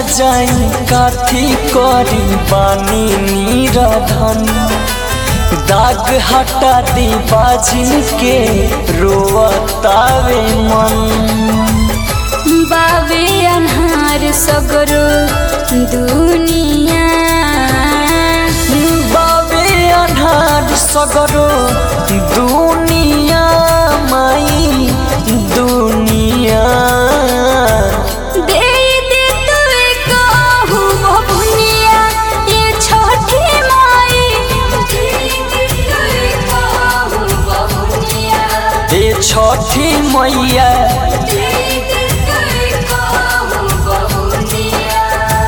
जाई काथी करी बानी नीरधन दाग हटा दी बाजिन के रोवतावे मन बावे अन्हार सगरो दुनिया बाबे अनार सगरो दुनिया माई दुनिया दे दे तुए कहू बबुनिया ये छोटी माई दे दे तुए कहू बबुनिया ए छठी मैया दे दे तुए कहू बबुनिया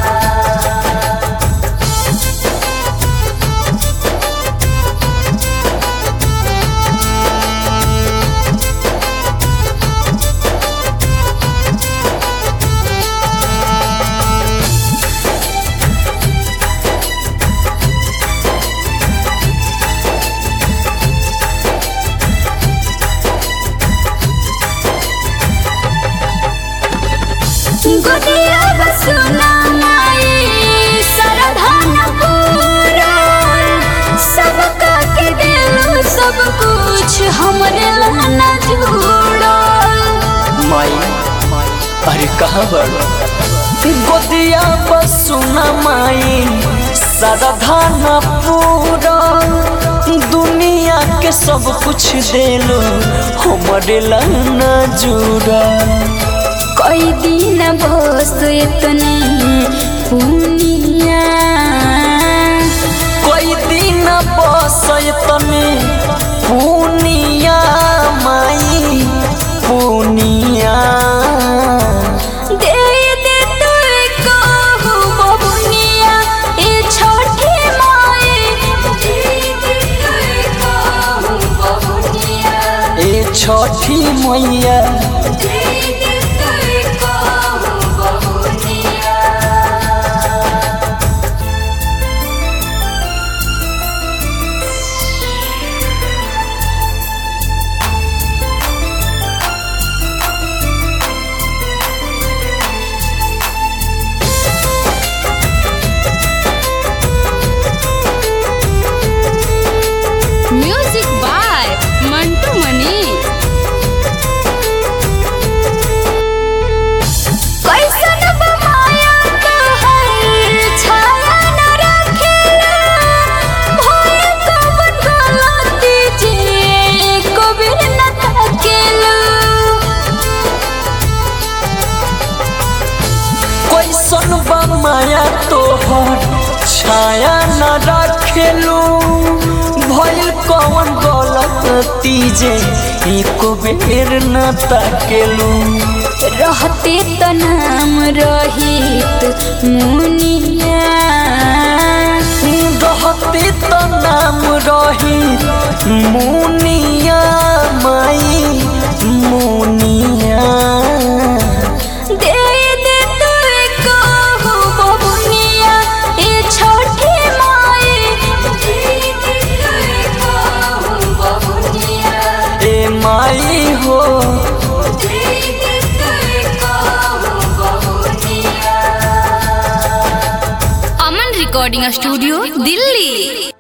गोदिया बसुना माई सरधान पूरा सबका के दिल सब कुछ हमरे लाना जुड़ल माई अरे कहाँ बड़ गोदिया बसुना माई साधान पूरा दुनिया के सब कुछ देलो हमरे लाना जुड़ा कोई दिन बस इतने पुनिया कोई दिन बस तने पुनिया माई पुनिया दे दे तुए कहू बबुनिया ए छोटी माई दे दे तुए कहू बबुनिया ए छठी मैया दे दे तुए कहू बबुनिया म्यूजिक बाय मंटू मनी कैसन बमाया कहर छाया न रखेला भय कवन गलती जे कबीर न तकेला कैसन बा माया तोहर छाया न रखेलू भइल कौन गलती जे एको बेर न ताकेलू रहते त नाम रहित मुनिया रहते त नाम रही मुनिया माई मुनिया दे दे तुए कहू बबुनिया ए छोटी माई दे दे तुए कहू बबुनिया ए माई हो दे दे तुए कहू बबुनिया अमन रिकॉर्डिंग स्टूडियो दिल्ली